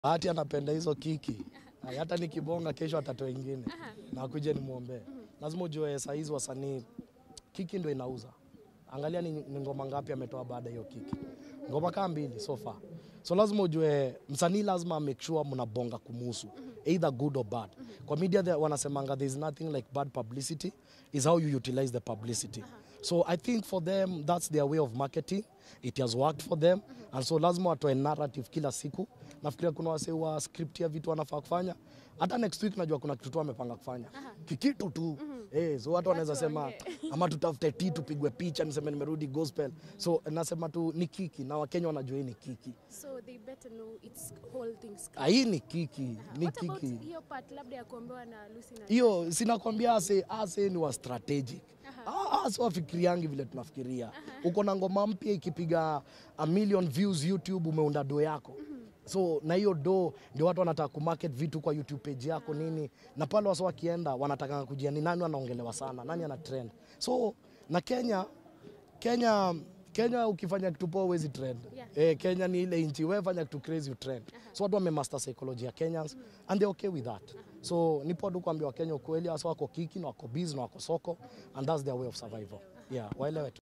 Bahati anapenda hizo kiki. Ay, Hata nikibonga kesho atatoa ingine na akuje nimwombee. Lazima ujue saa hizi wasanii kiki ndio inauza. Angalia ni, ni ngoma ngapi ametoa baada ya hiyo kiki. Ngoma kama mbili so far. So lazima ujue msanii lazima make sure mnabonga kumuhusu either good or bad. Kwa media there wanasemanga there is nothing like bad publicity is how you utilize the publicity. So I think for them that's their way of marketing. It has worked for them and so lazima watoe narrative kila siku. Nafikiria kuna wasee wa script ya vitu wanafaa kufanya. Hata next week najua kuna kitu tu amepanga kufanya. Kikitu tu. Eh, so watu wanaweza sema ama tutafute tea tupigwe picha niseme nimerudi gospel. So nasema tu ni kiki na Wakenya wanajua hii ni kiki. So they better know it's whole things. Ah, Hii ni kiki, ni What about kiki. hiyo part labda ya kuombewa na Lucy na hiyo sinakwambia ase ase ni wa strategic Ah, ase wafikiriangi vile tunafikiria uko na ngoma mpya ikipiga a million views youtube umeunda do yako so na hiyo do ndio watu wanataka kumarket vitu kwa youtube page yako nini na pale wasa wakienda wanataka kujia ni nani anaongelewa sana nani ana trend so na kenya kenya kenya ukifanya kitu poa huwezi trend Yeah. eh, kenya ni ile nchi wewe fanya kitu crazy you trend so watu wamemaster psychology ya kenyans and they okay with that so nipo tu kuambia wakenya ukweli hasa wako kiki na wako busy na wako soko and that's their way of survival yeah waelewe tu